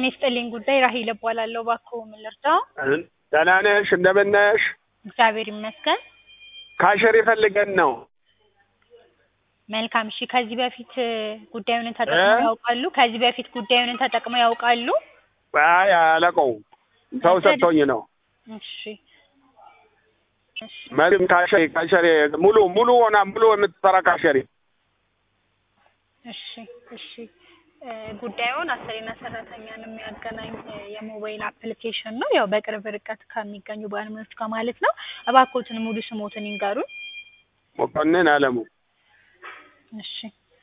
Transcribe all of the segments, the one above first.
ጤና ይስጥልኝ ጉዳይ ራሄል እባላለሁ። እባክዎ ምን ልርዳው? ደህና ነሽ? እንደምን ነሽ? እግዚአብሔር ይመስገን። ካሸር ይፈልገን ነው። መልካም እሺ። ከዚህ በፊት ጉዳዩን ተጠቅመው እ? ያውቃሉ? ከዚህ በፊት ጉዳዩን ተጠቅመው ያውቃሉ? አይ አላውቀውም። ሰው ሰጥቶኝ ነው። እሺ እሺ መሪም ካሸሪ ካሸሪ ሙሉ ሙሉ ሆና ሙሉ የምትሰራ ካሸሪ እሺ እሺ እ ጉዳዩን አሰሪና ሰራተኛን የሚያገናኝ እ የሞባይል አፕሊኬሽን ነው። ያው በቅርብ ርቀት ከሚገኙ ባለሙያዎች ጋር ማለት ነው። እባክዎትን ሙሉ ስሞትን ይንገሩን። መኮንን አለሙ እሺ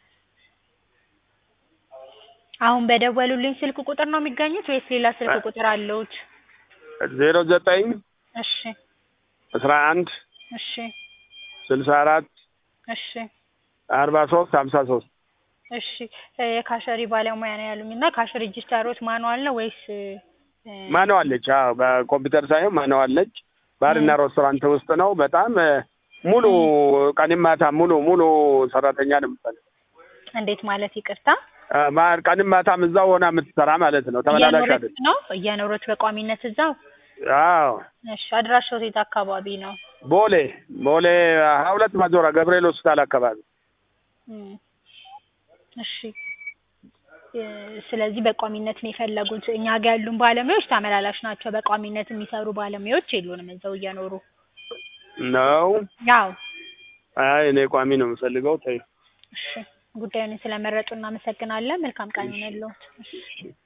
አሁን በደወሉልኝ ስልክ ቁጥር ነው የሚገኙት ወይስ ሌላ ስልክ ቁጥር አለዎት? ዜሮ ዘጠኝ እሺ አስራ አንድ እሺ ስልሳ አራት እሺ አርባ ሶስት ሀምሳ ሶስት እሺ እ የካሸሪ ባለሙያ ነው ያሉኝ እና ካሽ ሬጂስተሮት ማኑዋል ነው ወይስ እ ማነዋለች? አዎ በኮምፒውተር ሳይሆን ማነዋለች። ባርና ሬስቶራንት ውስጥ ነው። በጣም እ ሙሉ ቀንም ማታ ሙሉ ሙሉ ሰራተኛ ነው የምትፈልግ። እንዴት ማለት ይቅርታ? አ፣ ማ- ቀንም ማታም እዛው ሆና የምትሰራ ማለት ነው። ተመላላሽ እየኖረች አይደል? ነው እየኖረች በቋሚነት እዛው? አዎ እሺ አድራሻው የት አካባቢ ነው? ቦሌ ቦሌ ሀያ ሁለት ማዞራ ገብርኤል ሆስፒታል አካባቢ እም፣ እሺ እ ስለዚህ በቋሚነት ነው የፈለጉት። እኛ ጋር ያሉን ባለሙያዎች ተመላላሽ ናቸው። በቋሚነት የሚሰሩ ባለሙያዎች የሉንም እዛው እየኖሩ ነው። ያው አይ እኔ ቋሚ ነው የምፈልገው። ተይ እሺ ጉዳዩን ስለመረጡ እናመሰግናለን። መልካም ቀን ይሁንልዎት። እሺ